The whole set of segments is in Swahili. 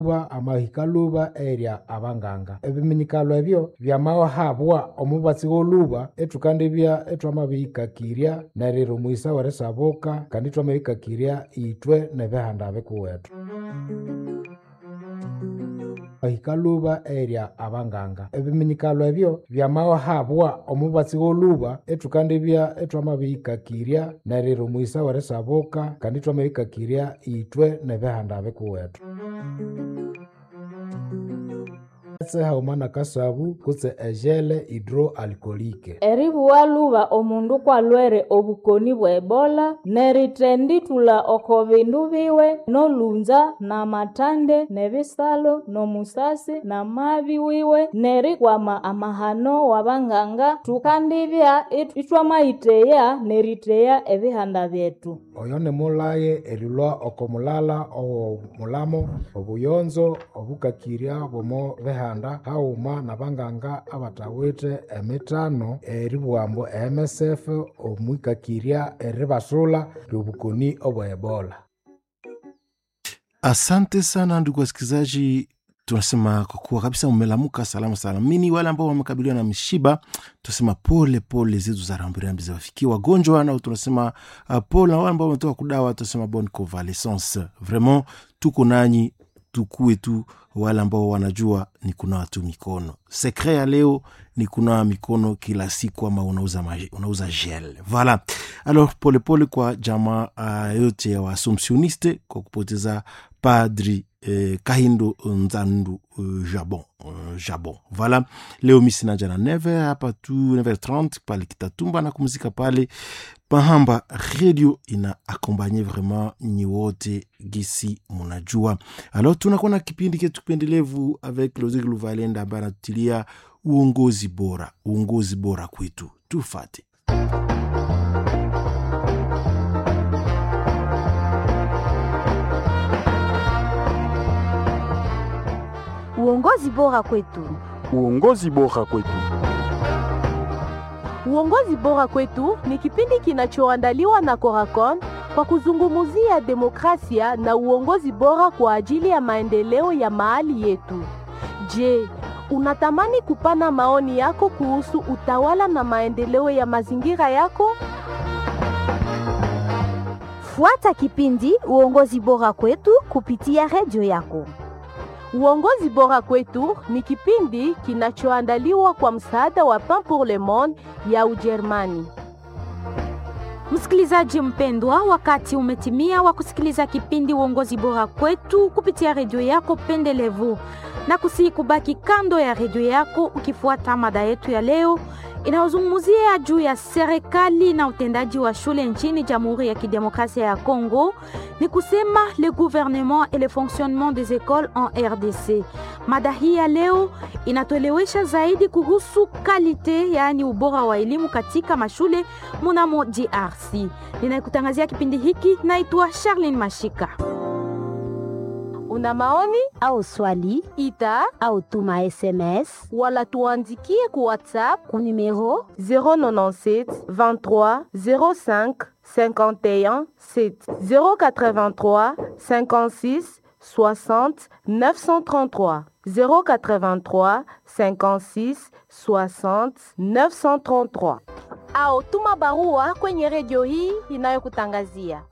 luba amahika luba erya abanganga ebiminyikalo ebyo byamahabwa omubatsi w'oluba ethukandibya ethwamabihikakirya neriro mwisa werisabuka kandi ithwamabihikakirya itwe nebihanda bikuwethu ahika luba erya abanganga ebiminyikalo ebyo byamahabwa omubatsi w'oluba ethukandibya ethwamabihikakirya neriro mwisa werisabuka kandi ithwamabihikakirya itwe nebihanda bikuwethu etse hauma nakasabu kutse ejele hidroalkolike eribuwa luba omundu kwalwere obukoni bwa ebola nerithendithula oko bindu biwe nolunza namatande nebisalo nomusasi namabi wiwe nerikwama amahano wabanganga tukandibya it- ithwamayitheya neritheya ebihanda byetu oyo nimulaye erilwa oko mulala owomulamo obuyonzo obukakirya bwomo bihanda hauma nabanganga abatawithe emitano eribughambu emsf omwikakirya eribasula lyobukoni obwa ebola Asante sana ndugu wasikilizaji, tunasema kwa kuwa kabisa mmelamuka salama salamini. Wale ambao wamekabiliwa na mishiba, tunasema pole pole zetu za rambirambi ziwafikie wagonjwa, nao tunasema uh, pole. Na wale ambao wametoka kudawa, tunasema bonne convalescence. Vraiment tuko nanyi, tukue tu wale ambao wanajua ni kunawa tu mikono. Sekre ya leo ni kunawa mikono kila siku, ama unauza, maji- unauza gel. Voilà. Alors polepole pole kwa jamaa uh, yote ya waassumptioniste kwa kupoteza padri eh, kahindo nzandu uh, jabon uh, jabon voilà leo mi sinaja na neve hapa tu 9h30 pale kitatumba na kumzika pale pahamba radio ina akompanye vraiment nyi wote gisi munajua alors tunakuwa na kipindi ketu kipendelevu avec lozik luvalenda ambaye anatutilia uongozi bora uongozi bora kwetu tufate Uongozi bora kwetu. Uongozi bora kwetu. Uongozi bora kwetu ni kipindi kinachoandaliwa na Coracon kwa kuzungumzia demokrasia na uongozi bora kwa ajili ya maendeleo ya mahali yetu. Je, unatamani kupana maoni yako kuhusu utawala na maendeleo ya mazingira yako? Fuata kipindi Uongozi bora kwetu kupitia redio yako. Uongozi bora kwetu ni kipindi kinachoandaliwa kwa msaada wa Pain pour le Monde ya Ujerumani. Msikilizaji mpendwa, wakati umetimia wa kusikiliza kipindi uongozi bora kwetu kupitia redio yako pendelevu, na kusihi kubaki kando ya redio yako ukifuata mada yetu ya leo inayozungumzia juu ya serikali na utendaji wa shule nchini Jamhuri ya Kidemokrasia ya Kongo, ni kusema le gouvernement et le fonctionnement des écoles en RDC. Mada hii ya leo inatuelewesha zaidi kuhusu kalite, yaani ubora wa elimu katika mashule munamo DRC. Ninayekutangazia kipindi hiki naitwa Charlene Mashika. Una maoni Au swali ita au tuma SMS wala tuandikie ku WhatsApp ku numero 097 23 05 51 7 083 56 60 933 083 56 60 933 au tuma barua kwenye redio hii inayokutangazia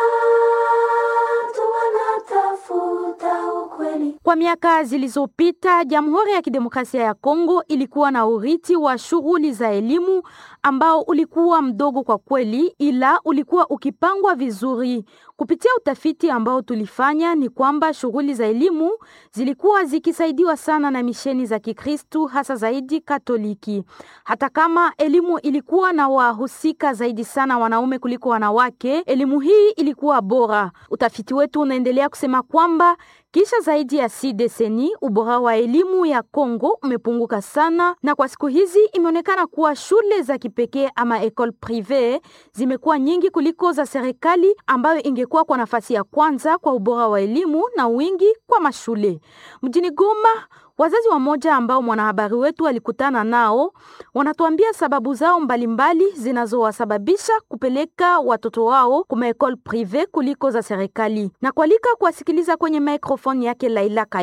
Kwa miaka zilizopita, Jamhuri ya Kidemokrasia ya Kongo ilikuwa na urithi wa shughuli za elimu ambao ulikuwa mdogo kwa kweli, ila ulikuwa ukipangwa vizuri. Kupitia utafiti ambao tulifanya, ni kwamba shughuli za elimu zilikuwa zikisaidiwa sana na misheni za Kikristu, hasa zaidi Katoliki. Hata kama elimu ilikuwa na wahusika zaidi sana wanaume kuliko wanawake, elimu hii ilikuwa bora. Utafiti wetu unaendelea kusema kwamba kisha zaidi ya si deseni ubora wa elimu ya Kongo umepunguka sana, na kwa siku hizi imeonekana kuwa shule za kipekee ama ecole prive zimekuwa nyingi kuliko za serikali, ambayo ingekuwa kwa nafasi ya kwanza kwa ubora wa elimu na wingi kwa mashule. Mjini Goma, wazazi wamoja ambao mwanahabari wetu alikutana nao wanatuambia sababu zao mbalimbali zinazowasababisha kupeleka watoto wao kuma ecole prive kuliko za serikali, na kualika kuwasikiliza kwenye microphone yake Laila Kai